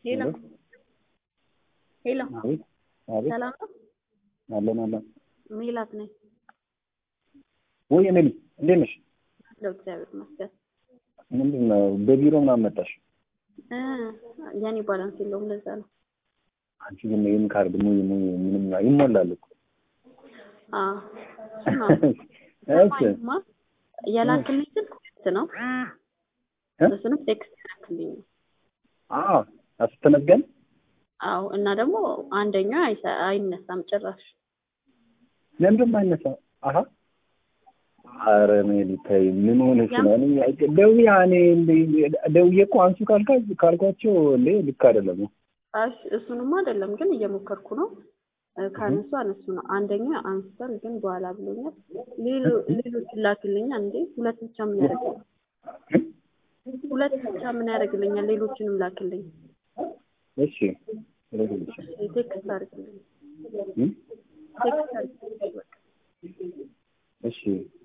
ሄሎ ሄሎ አቤት አቤት ሰላም ነው? አለን አለን። ሜላት ነኝ። ወይ ሜሊ እንዴት ነሽ? አለሁ እግዚአብሔር ይመስገን። ምንድን ነው በቢሮ ምናምን መጣሽ? እ የኔ ባላንስ የለውም ለዛ ነው። አንቺ ግን ይህን ካርድ ሙይ ሙይ ምንም ይሞላል እኮ አዎ እሱ ነው። እሺ ሰማኝማ የላክልኝ ስልክ ሁለት ነው። እ? እሱንም ቴክስት ያላክልኝ ነው። አዎ አስተነገን አዎ እና ደግሞ አንደኛው አይሰ- አይነሳም ጭራሽ። ለምንድን ነው የማይነሳው? አሀ ኧረ ሜሊ ተይ ምን ሆነሽ ነው? እኔ ደውዬ እኔ እንደ- ደውዬ እኮ አንሱ ካልካ ካልኳቸው እንዴ ልክ አይደለም። አይ እሱንማ አይደለም ግን እየሞከርኩ ነው። እ ካነሱ አነሱ ነው። አንደኛ አንስቷል ግን በኋላ ብሎኛል። ሌሎ- ሌሎች ላክልኛ እንዴ ሁለት ብቻ ምን ያደርግልኛል? ሁለት ብቻ ምን ያደርግልኛል? ሌሎችንም ላክልኝ። እሺ እልክልሽ። ቴክስት አድርግልኝ። እ? ቴክስት አድርግልኝ በቃ። እሺ